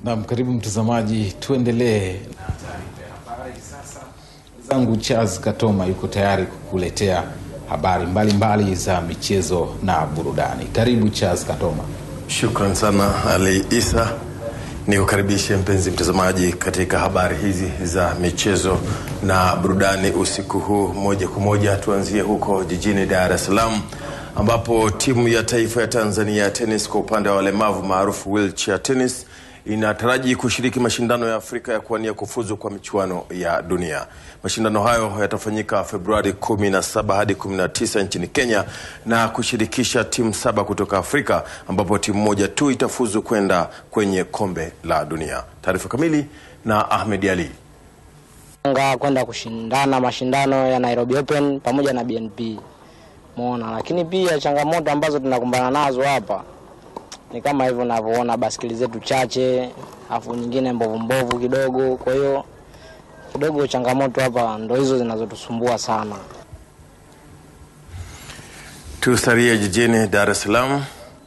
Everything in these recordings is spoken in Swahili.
Naam, karibu mtazamaji, tuendelee na taarifa ya habari sasa. Mwenzangu Charles Katoma yuko tayari kukuletea habari mbalimbali mbali za michezo na burudani. Karibu Charles Katoma. Shukran sana Ali Isa, ni kukaribishe mpenzi mtazamaji katika habari hizi za michezo na burudani usiku huu. Moja kwa moja tuanzie huko jijini Dar es Salaam ambapo timu ya taifa ya Tanzania ya tenis kwa upande wa walemavu maarufu wheelchair tennis inataraji kushiriki mashindano ya Afrika ya kuwania kufuzu kwa michuano ya dunia. Mashindano hayo yatafanyika Februari 17 hadi 19 nchini Kenya na kushirikisha timu saba kutoka Afrika ambapo timu moja tu itafuzu kwenda kwenye kombe la dunia. Taarifa kamili na Ahmed Ali. Nga kwenda kushindana mashindano ya Nairobi Open pamoja na BNP Mona, lakini pia changamoto ambazo tunakumbana nazo hapa ni kama hivyo unavyoona, baskeli zetu chache, afu nyingine mbovu mbovu kidogo. Kwa hiyo kidogo changamoto hapa ndo hizo zinazotusumbua sana. Tusalie jijini Dar es Salaam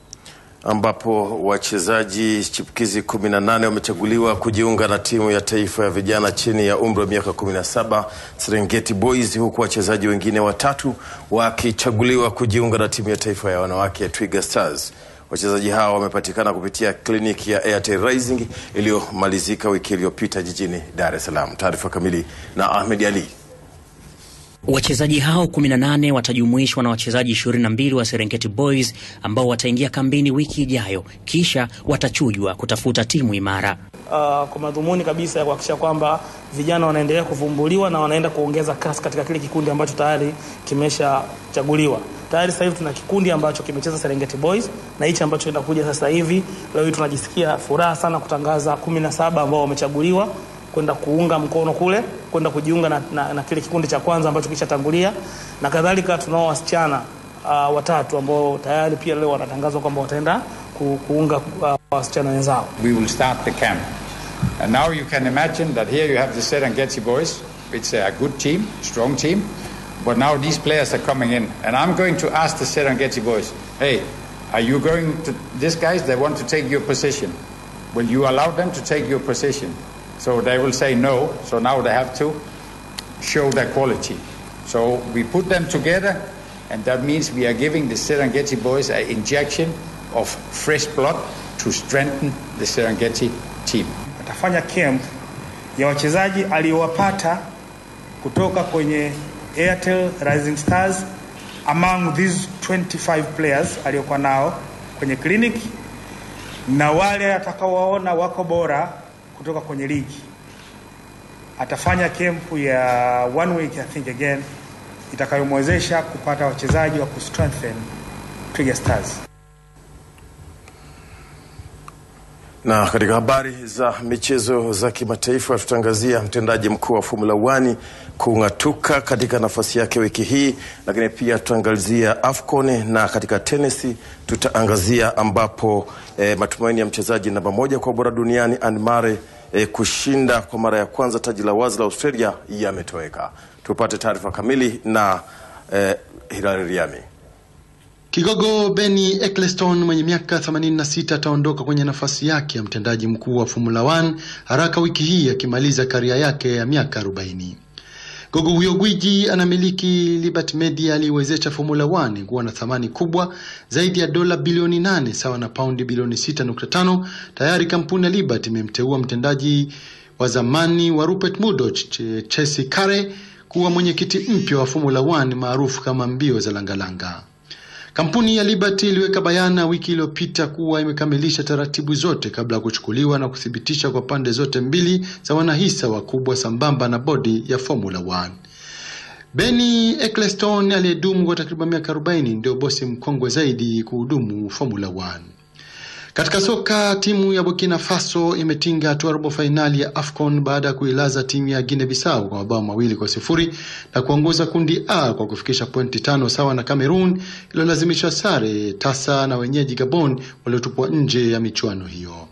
ambapo wachezaji chipukizi 18 wamechaguliwa kujiunga na timu ya taifa ya vijana chini ya umri wa miaka 17 Serengeti Boys, huku wachezaji wengine watatu wakichaguliwa kujiunga na timu ya taifa ya wanawake ya Twiga Stars. Wachezaji hao wamepatikana kupitia kliniki ya Airtel Rising iliyomalizika wiki iliyopita jijini Dar es Salaam. Taarifa kamili na Ahmed Ali. Wachezaji hao 18 watajumuishwa na wachezaji 22 wa Serengeti Boys ambao wataingia kambini wiki ijayo, kisha watachujwa kutafuta timu imara. Uh, kwa madhumuni kabisa ya kuhakikisha kwamba vijana wanaendelea kuvumbuliwa na wanaenda kuongeza kasi katika kile kikundi ambacho tayari kimeshachaguliwa. Tayari sasa hivi tuna kikundi ambacho kimecheza Serengeti Boys na hichi ambacho kinakuja sasa hivi. Leo hii tunajisikia furaha sana kutangaza 17 ambao wamechaguliwa kwenda kuunga mkono kule kwenda kujiunga na, na, na kile kikundi cha kwanza ambacho kishatangulia, na kadhalika tunao wasichana uh, watatu ambao tayari pia leo wanatangazwa kwamba wataenda ku, kuunga uh, wasichana wenzao. We will start the camp. And now you can imagine that here you have the Serengeti boys. It's a good team, strong team. But now these players are coming in. And I'm going to ask the Serengeti boys, hey, are you going to, these guys, they want to take your position. Will you allow them to take your position? So they will say no. So now they have to show their quality. So we put them together, and that means we are giving the Serengeti boys an injection of fresh blood to strengthen the Serengeti team. Atafanya camp ya wachezaji aliyowapata kutoka kwenye Airtel Rising Stars among these 25 players aliyokuwa nao kwenye clinic na wale atakaowaona wako bora kutoka kwenye ligi. Atafanya kempu ya one week I think again itakayomwezesha kupata wachezaji wa kustrengthen Twiga Stars. Na katika habari za michezo za kimataifa tutaangazia mtendaji mkuu wa Formula 1 kung'atuka katika nafasi yake wiki hii, lakini pia tutaangazia AFCON na katika tenisi tutaangazia ambapo eh, matumaini ya mchezaji namba moja kwa bora duniani Anne Murray eh, kushinda kwa mara ya kwanza taji la wazi la Australia yametoweka. Tupate taarifa kamili na eh, Hilary Riami. Kigogo Benny Ecclestone mwenye miaka 86 ataondoka kwenye nafasi yake ya mtendaji mkuu wa Formula 1 haraka wiki hii akimaliza karia yake ya miaka 40. Gogo huyo gwiji anamiliki Liberty Media aliyewezesha Formula 1 kuwa na thamani kubwa zaidi ya dola bilioni 8 sawa na paundi bilioni 6.5. Tayari kampuni ya Liberty imemteua mtendaji wa zamani wa Rupert Murdoch, Chelsea Carey kuwa mwenyekiti mpya wa Formula 1 maarufu kama mbio za langalanga. Kampuni ya Liberty iliweka bayana wiki iliyopita kuwa imekamilisha taratibu zote kabla ya kuchukuliwa na kuthibitisha kwa pande zote mbili za wanahisa wakubwa sambamba na bodi ya Formula 1. Benny Ecclestone aliyedumu kwa takriban miaka 40 ndio bosi mkongwe zaidi kuhudumu Formula 1. Katika soka timu ya Burkina Faso imetinga hatua robo fainali ya AFCON baada ya kuilaza timu ya Guinea Bissau kwa mabao mawili kwa sifuri na kuongoza kundi A kwa kufikisha pointi tano sawa na Cameroon iliyolazimisha sare tasa na wenyeji Gabon waliotupwa nje ya michuano hiyo.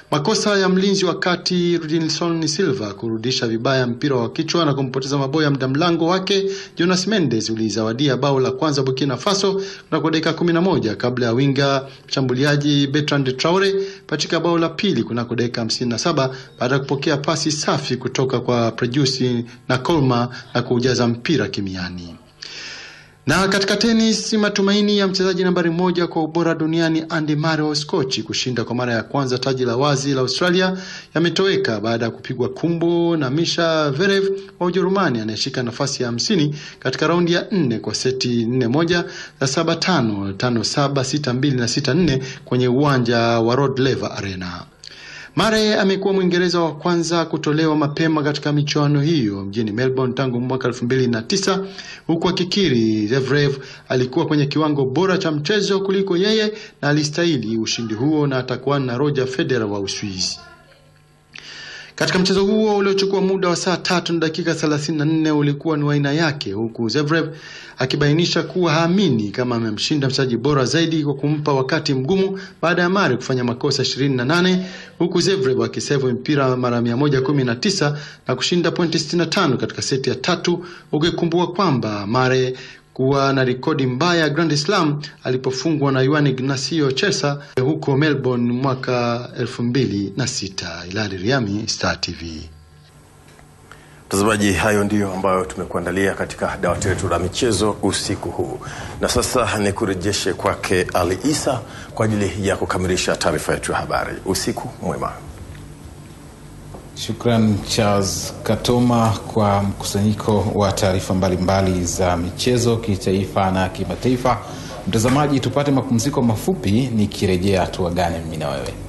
Makosa ya mlinzi wa kati Rudinson Silva kurudisha vibaya mpira wa kichwa na kumpoteza maboya mda mlango wake Jonas Mendes ulizawadia bao la kwanza Burkina Faso kunako dakika 11 kabla ya winga mshambuliaji Bertrand Traore katika bao la pili kunako dakika 57 baada ya kupokea pasi safi kutoka kwa Prejusi na Colma na kuujaza mpira kimiani. Na katika tenis, matumaini ya mchezaji nambari moja kwa ubora duniani Andy Murray wa Uskochi kushinda kwa mara ya kwanza taji la wazi la Australia yametoweka baada ya kupigwa kumbo na Misha Verev wa Ujerumani anayeshika nafasi ya hamsini katika raundi ya nne kwa seti nne moja za saba tano tano saba sita mbili na sita nne kwenye uwanja wa Rod Laver Arena. Mare amekuwa Mwingereza wa kwanza kutolewa mapema katika michuano hiyo mjini Melbourne tangu mwaka elfu mbili na tisa huku akikiri Zverev alikuwa kwenye kiwango bora cha mchezo kuliko yeye na alistahili ushindi huo na atakuwa na Roger Federer wa Uswizi. Katika mchezo huo uliochukua muda wa saa tatu na dakika 34 ulikuwa ni wa aina yake, huku Zverev akibainisha kuwa haamini kama amemshinda mchezaji bora zaidi kwa kumpa wakati mgumu baada ya Mare kufanya makosa 28 huku Zverev akisevu mpira mara 119 na kushinda pointi 65 katika seti ya tatu, ukikumbuka kwamba Mare kuwa na rekodi mbaya ya Grand Slam alipofungwa na Juan Ignacio Chesa huko Melbourne mwaka 2006. Ilali Riami, Star TV. Mtazamaji, hayo ndiyo ambayo tumekuandalia katika dawati letu la michezo usiku huu, na sasa ni kurejeshe kwake Ali Isa kwa ajili ya kukamilisha taarifa yetu ya habari. Usiku mwema. Shukran Charles Katoma kwa mkusanyiko wa taarifa mbalimbali za michezo kitaifa na kimataifa. Mtazamaji, tupate mapumziko mafupi, nikirejea tuagane mimi na wewe.